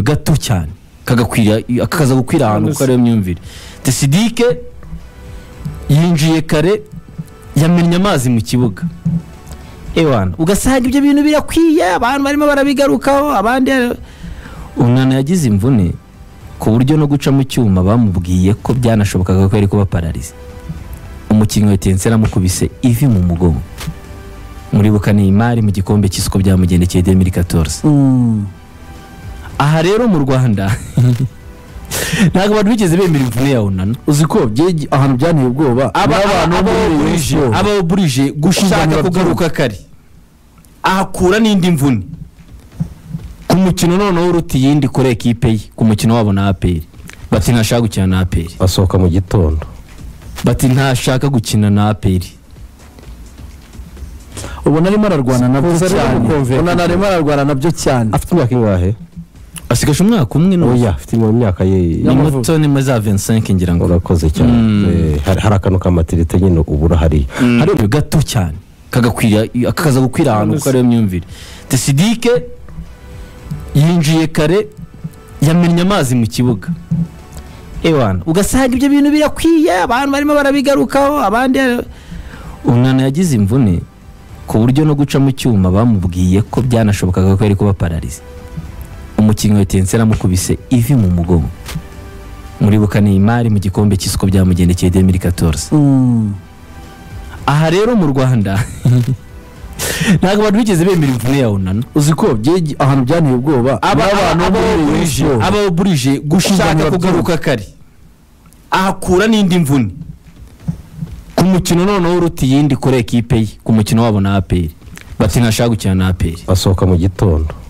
gato cyane kagakwira kakaza gukwira ahantu kuko ariyo myumvire tesidike yinjiye kare yamennye amazi mu kibuga ewana ugasanga ibyo bintu birakwiye abantu barimo barabigarukaho abandi umwana yagize imvune ku buryo no guca mu cyuma bamubwiye ko byanashobokaga ko yari kuba pararize umukinnyi wa tensera amukubise ivi mu mugongo muribuka ni imari mu gikombe cy'isoko byamugendekeye demiri katorze aha rero mu rwanda ntabwo abantu bigeze bemera imvune ya onana uzi ko bye- ahantu byanteye ubwoba aba ni abantu aba muri iyi burije siporo. aba burije gushaka Kuganira kugaruka kare ahakura n'indi mvune ku mukino noneho uruta iyindi kuri ekipe ye ku mukino wabo na aperi bati ntashaka gukina na aperi basohoka mu gitondo bati ntashaka gukina na aperi ubona arimo ararwana nabyo Kuza rero cyane mukumvikana. ubona arimo ararwana nabyo cyane afite imyaka ingahe asigaje umwaka umwe n'ubu oya afite mu myaka ye ni muto ni muri za 25 ngira ngo urakoze cyane Mm. Eh, hari hari akantu k'amatirite nyine ubura hariya hari gato cyane kagakwira kakaza gukwira ahantu kuko ariyo myumvire tesidike yinjiye kare yamennye amazi mu kibuga ewana ugasanga ibyo bintu birakwiye abantu barimo barabigarukaho abandi umwana yagize imvune ku buryo no guca mu cyuma bamubwiye ko byanashobokaga ko yari kuba pararize umukinnyi wa tensera amukubise ivi mu mugongo muribuka ni imari mu gikombe cy'isoko byamugendekeye demiri katorze Mm. aha rero mu rwanda ntabwo abantu bigeze bemera imvune ya onana uzi ko bye- ahantu byanteye ubwoba ni abantu muri iyi siporo. aba burije gushaka Kuganira kugaruka kare ahakura n'indi mvune ku mukino noneho uruta iyindi kuri ekipe ye ku mukino wabo na aperi bati ntashaka gukina na aperi basohoka mu gitondo